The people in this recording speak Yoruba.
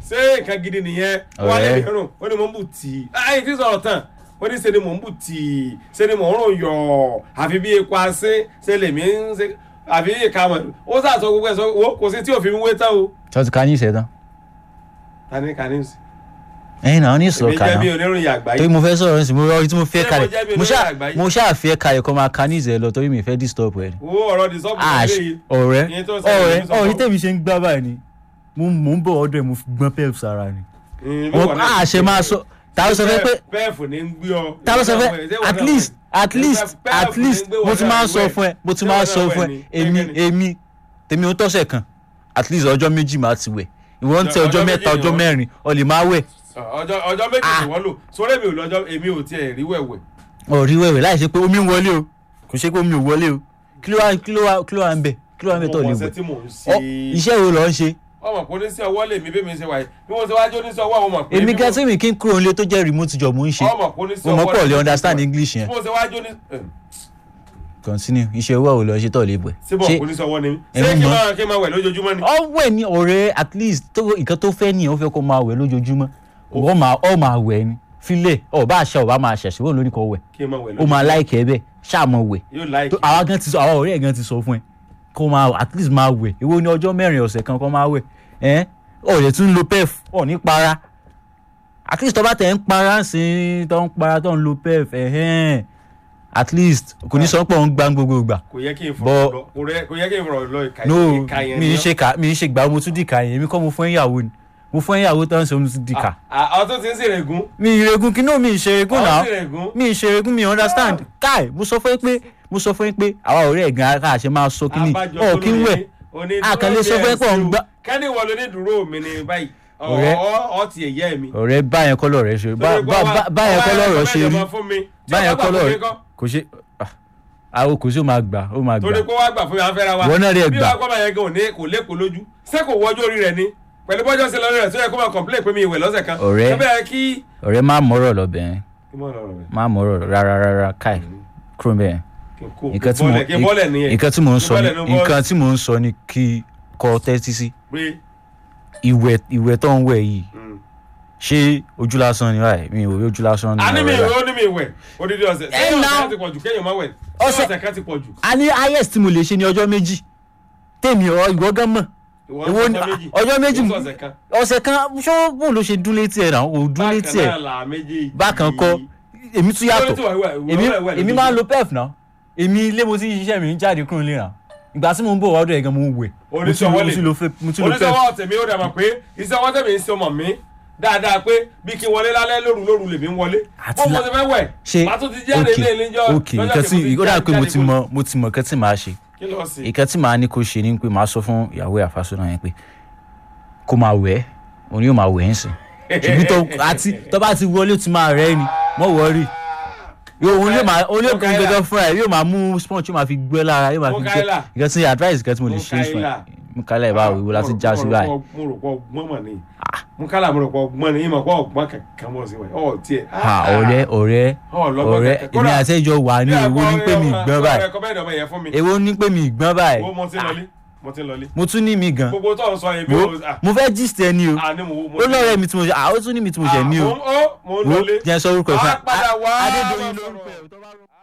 ṣé nǹkan gidi nìyẹn wọ́n lè Ọ̀rẹ́. rún ó ní mò ń bù tì í ayé tí sọ̀rọ̀ tán ó ní ṣe ni mò ń bù tì í ṣe ni mò ń rún yọ̀ àfi bí epo asín ṣe lèmi ń ṣe àfi ìka mọ̀ ó sàṣọ gbogbo ẹ̀ sọ wo kò sí tí òfin wé tán o ṣọ́ọ̀tì ká ní ìṣẹ́ tán tani kanis ẹ̀yin náà ní ìṣòro èmi kan jẹ́ náà bí oníròyìn àgbáyé torí mo fẹ́ sọ̀rọ̀ nísìnyí mo rọrí tí mo fẹ́ Ṣé mo kalẹ̀ jẹ́ bí mo ṣáà olóyè àgbáyé? mo ṣáà fẹ́ kalẹ̀ kọ́ máa ka ní ìṣẹ́ lọ torí mi fẹ́ disturb ẹ̀ ni. wo ọ̀rọ̀ di sọ́ọ̀bù Ash, lélẹ́yìí ọ̀rẹ́ Ìyẹn tó ń ṣẹlẹ̀ ọ̀rẹ́ ní sọ́kọ̀. ọ̀rẹ́ tèmi ṣe ń gbá báyìí ni mo mo ń bọ̀ ọ̀dọ̀ ẹ̀ mo fi gbọ́n pep sára ni. Mm, mo bí wọ́n náà a ṣe máa sọ ta ló sọ fẹ́ pé pẹ́ẹ̀fù ní ń gbé ọ ta ló sọ fẹ́ Ṣé wọ́n at náà least wẹ̀? at least Pẹ́ẹ̀fù at ní least ń gbé mo wọ́n ti náà máa wẹ̀. sọ fún ẹ mo ti Ṣé máa wọ́n sọ náà fún wẹ̀ ẹ ni? èmi Kẹ́kẹ́ ni? èmi tèmi ò tọ́sẹ̀ kan at least ọjọ́ méjì máa ti wẹ̀ ìwọ ń tẹ Ọjọ́ ọjọ́ méjì mẹ́ta ni ọjọ́ wọ́n- mẹ́rin o lè máa wẹ̀ ọjọ́ ọjọ́ méjì Ah. ni wọ́n lò sórí èmi ò lọ́jọ́ èmi ò tiẹ̀ rí wẹ̀wẹ̀ ọ̀rí wẹ̀wẹ̀ láì ṣe pé omi ń wọlé o kò ṣe pé omi ò wọlé o kí ló wá kí ló wá kí ló wá ń bẹ kí ló wá ń bẹ tó lè ọmọ ọ̀sẹ̀ wẹ̀ tí mò ń Ọ, ṣe iṣẹ́ wo lọ ń ṣe ọmọ kò ní sí ọwọ́ lè mi bí mi ṣe wà yìí bí mo ṣe wájú oníṣẹ́ ọwọ́ àwọn ọmọ pé èmi bí mo- gẹ́tí mi kí n kúrò nílé tó jẹ́ remote job mo ń ṣe ọmọ kò ní sí mo mọ̀ ọwọ́ pọ̀ lè lè mi understand bí english yẹn mo ṣe wájú ní continue iṣẹ́ owó àwọn lọ ṣe tó lè wẹ̀ síbọ̀ kò ní sí ọwọ́ ni ẹ ṣé mú kí n mọ́. máa kí n máa wẹ̀ lójoojúmọ́ ni ọwẹ́ ni ọ̀rẹ́ at least tó nǹkan tó fẹ́ nìyẹn ó fẹ́ kó máa wẹ̀ lójoojúmọ́ ọ máa ọ máa wẹ̀ ni filẹ̀ ọ bá aṣọ ọba máa ṣẹ̀ṣẹ̀ wọ́n lóní kò wẹ̀ kí n máa wẹ̀ ó máa láìkẹ́ ẹ bẹ́ẹ̀ ṣáàmọ̀ wẹ̀ yóò láìkì tó àwa gan ti sọ àwa ọ̀rẹ́ ẹ̀ gan ti sọ fún ẹ kó máa at least máa wẹ̀ èwo ni ọjọ́ mẹ́rin ọ̀sẹ̀ kan kó máa wẹ̀ ẹ́ ọ̀rẹ́ tún ń lo pef ọ̀ ní para at least tó bá tẹ̀ ń para sí i tó ń para tó ń lo pef ẹ̀hẹ́n at least kò ní sọ pé òun gbá gbogbo ìgbà kò yẹ kí n Bọ́- fọ̀rọ̀ lọ kò rẹ- kò yẹ kí n fọ̀rọ̀ lọ ìka no ìka yẹn mi ni ń ṣe ká mi ń ṣe gbà mo tún dìka yẹn èmi kọ́ mo fún ìyàwó ni mo fún ìyàwó tó ń ṣe mo tún dìka ọ tó ti ń ṣèrègùn mi ìrègùn kí náà mi ìṣèrègùn ọ náà ṣèrègùn mi ìṣèrègùn mi understand káì mo sọ fún yín pé mo sọ fún yín pé àwa ọ̀rẹ́ ẹ̀gàn ara àṣẹ máa sọ kí ni ọ̀ kí ń wẹ̀ àkànlé sọ fún yín pé ọ̀ ń gbá kẹ́ni wọ ló ní dúró mi ní báyìí Ọ̀rẹ́. ọ ti ẹ̀yẹ́ mi. ọ̀rẹ́ báyẹn kọ́ lọ̀rẹ́ ṣe bá- bá- bá- báyẹn kọ́ lọ̀rọ̀ ṣe rí báyẹn kọ́ lọ̀rọ̀ kò ṣe ah, àwọn kò sí ó máa gbà ó máa gbà torí pé wàá gbà fún mi afẹ́ra wa Wọ́n náà rí ẹ bí gbà. wàá gbọ́ báyẹn gan òní kò lékòó lójú ṣé kò wọ́jú orí rẹ̀ ni pẹ̀lú bọ́jọ́ sí lọ́rọ̀ rẹ̀ tó yẹ kó máa complain pé mi ìwẹ̀ lọ́sẹ̀ kan Ọ̀rẹ́. ṣé bẹ́ẹ̀ kí. ọ̀rẹ́ má mọ̀rọ̀ lọ́bẹ̀ yẹn kí mọ̀ lọ́rọ̀ rẹ̀ má mọ̀rọ̀ rárá rárá káì kúrò bẹ́ẹ̀ kí n kó nǹkan tí mo bọ́lẹ̀ kí n bọ́lẹ̀ nìyẹn nǹkan tí mò ń Kí sọ ni bọ́lẹ̀ ní bọ́ọ̀lù. nǹkan tí mò ń sọ ni kí kọ́ tẹ́tí sí pé ìwẹ̀ ìwẹ̀ tó ń wẹ̀ yìí mm. ṣé ojú lásán ni báyìí mi ò rí ojú lásán ni a ní mi ọ̀rẹ́ ìwẹ̀ báyìí. ó ní mi ìwẹ̀ odidi ọ̀sẹ̀ Ẹ ṣé na- ọ̀sẹ̀ kan ti pọ̀ jù kéèyàn má wẹ̀ ṣé Ọ̀sẹ̀- ọ̀sẹ̀ kan ti pọ̀ jù a ní highest tí mo lè ṣe ní ọjọ́ méjì tèmi ọ ìwọ gán mọ̀ ìwọ Èwo ni- ọ̀sẹ̀ méjì ọjọ́ méjì ìwọ ọ̀sẹ̀ kan ọ̀sẹ̀ kan ṣó bóun ló ṣe dún létí ẹ̀ náà ò dún létí bákan ẹ̀ náà là méjèèjì bákan kọ́ èmi tún yàtọ̀ èmi èmi máa ń lo pef náà èmi ilé mo ti ń ṣiṣẹ́ mi ń jáde kúrò nílé náà ìgbà tí mo ń bọ̀ wọ́dọ̀ ẹ̀ gan mo ń wẹ̀ mo tún Oníṣòwò mo lè- tún lo fe- mo tún lo pef oníṣòwò tèmi ó dàgbà pé iṣẹ́ ọwọ́ tèmi ń ṣe ọmọ mi dáadáa pé bí kí n wọlé lálẹ́ lóru lóru lèmi ń wọlé Àti bó mo la- ti fẹ́ wẹ̀ ṣe màá tún ti jáde ilé ilé jọ ok nǹkan tí ó dà pé mo ti mọ mo ti mọ nǹkan tí màá ṣe kí ló sì nǹkan tí màá ní kó ṣe ni pé màá sọ fún ìyàwó àfàsọ́nà yẹn pé kó máa wẹ̀ ẹ́ òun yóò máa wẹ̀ ẹ́ sìn ṣùgbọ́n tó àti tó bá ti wọlé ó ti máa rẹ́ ni mọ́ wọ́ọ́rì yóò òun yóò máa òun yóò kún Mukaila. gẹ́gẹ́ fúnra ẹ̀ yóò máa mú sponge yóò máa fi gbẹ́ lára yóò máa fi gbẹ́ Mukaila. nǹkan tí advice nǹkan tí mo lè ṣe fún ẹ Mukaila. Mukaila ìbáwò ìwò láti já sí báyìí mo rò pọ̀ gbọ́n mọ̀ ní Mukaila mo rò pọ̀ gbọ́n ní ìmọ̀ pọ̀ ọ̀gbọ́n kankan mọ̀ sí wẹ̀ ọ̀ tiẹ̀ ha ọ̀rẹ́ ọ̀rẹ́ ọlọ́gbọ́n ọ̀rẹ́ kankan. èmi Kódà- àti ẹjọ́ wà ní èwo ní pé mi gbọ́n báyìí recommend ọmọ yẹn fún mi èwo ní pé mi gbọ́n báyìí wo mo ti lọlé mo ti lọlé mo tún ní mi gan gbogbo tó ń sọ yẹn bí wo o ah, mo fẹ́ gist ẹ ní o ah, ní mo mo ó lọ́rẹ́ mi tí mo ṣe àwọn tún ní mi tí mo ṣe ní o Ah, mo ń- ó mo ń wo lọlé jẹ́ sọ orúkọ Wàá ìfún padà wá Adédoyin máa lórúkọ sọ̀rọ̀. ẹ̀ tó bá rọ-